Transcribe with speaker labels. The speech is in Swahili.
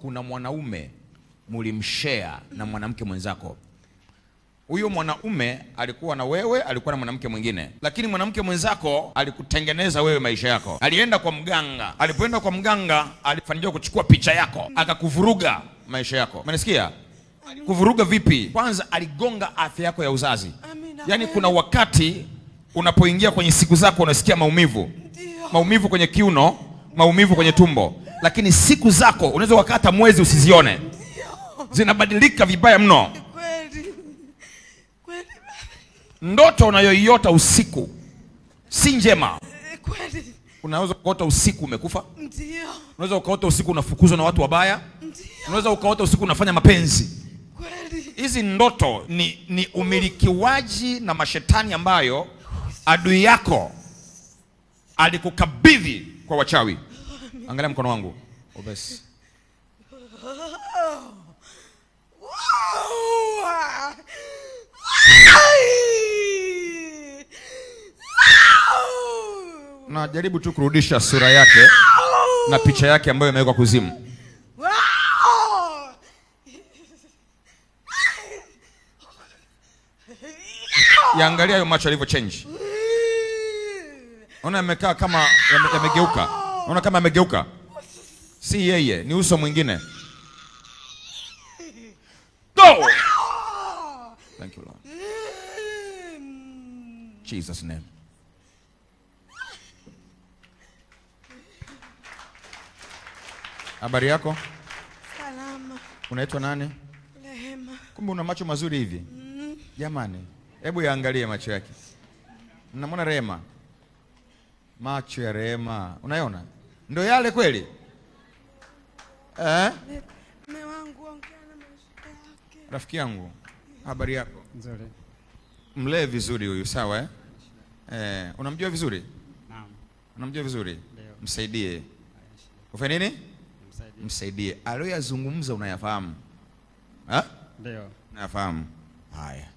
Speaker 1: kuna mwanaume mulimshare na mwanamke mwenzako huyo mwanaume alikuwa na wewe alikuwa na mwanamke mwingine lakini mwanamke mwenzako alikutengeneza wewe maisha yako alienda kwa mganga alipoenda kwa mganga alifanikiwa kuchukua picha yako akakuvuruga maisha yako umenisikia kuvuruga vipi kwanza aligonga afya yako ya uzazi
Speaker 2: Amina.
Speaker 1: yaani kuna wakati unapoingia kwenye siku zako unasikia maumivu
Speaker 2: Ndio.
Speaker 1: maumivu kwenye kiuno maumivu kwenye tumbo lakini siku zako unaweza ukakaa hata mwezi usizione zinabadilika vibaya mno
Speaker 2: Kweli. Kweli.
Speaker 1: ndoto unayoiota usiku si njema
Speaker 2: Eh, Kweli.
Speaker 1: unaweza ukaota usiku umekufa
Speaker 2: Ndio.
Speaker 1: unaweza ukaota usiku unafukuzwa na watu wabaya
Speaker 2: Ndio.
Speaker 1: unaweza ukaota usiku unafanya mapenzi
Speaker 2: Kweli.
Speaker 1: hizi ndoto ni, ni umilikiwaji na mashetani ambayo adui yako alikukabidhi kwa wachawi angalia mkono wangu obesi
Speaker 2: Wow. Ai. Au.
Speaker 1: najaribu tu kurudisha sura yake na picha yake ambayo imewekwa kuzimu
Speaker 2: Wow.
Speaker 1: yaangalia hayo macho alivyo change Unaona yamekaa kama yame- yamegeuka. Unaona kama yamegeuka. Si yeye, ni uso mwingine. Go! Thank you Lord. Jesus name. Habari yako?
Speaker 2: Salama.
Speaker 1: Unaitwa nani?
Speaker 2: Rehema.
Speaker 1: Kumbe una macho mazuri hivi. Jamani, hebu yaangalie macho yake. Mnamwona Rehema? Macho ya Rehema, unaona? Ndio yale kweli? Eh?
Speaker 2: Mume wangu ongea na maisha yake.
Speaker 1: Rafiki yangu, habari yako?
Speaker 3: Nzuri.
Speaker 1: Mlee vizuri huyu, sawa eh? Eh, unamjua vizuri?
Speaker 3: Naam.
Speaker 1: Unamjua vizuri?
Speaker 3: Ndio.
Speaker 1: Msaidie. Ufanye nini?
Speaker 3: Msaidie.
Speaker 1: Msaidie. Aliyoyazungumza unayafahamu? Ha?
Speaker 3: Ndio.
Speaker 1: Unayafahamu? Haya.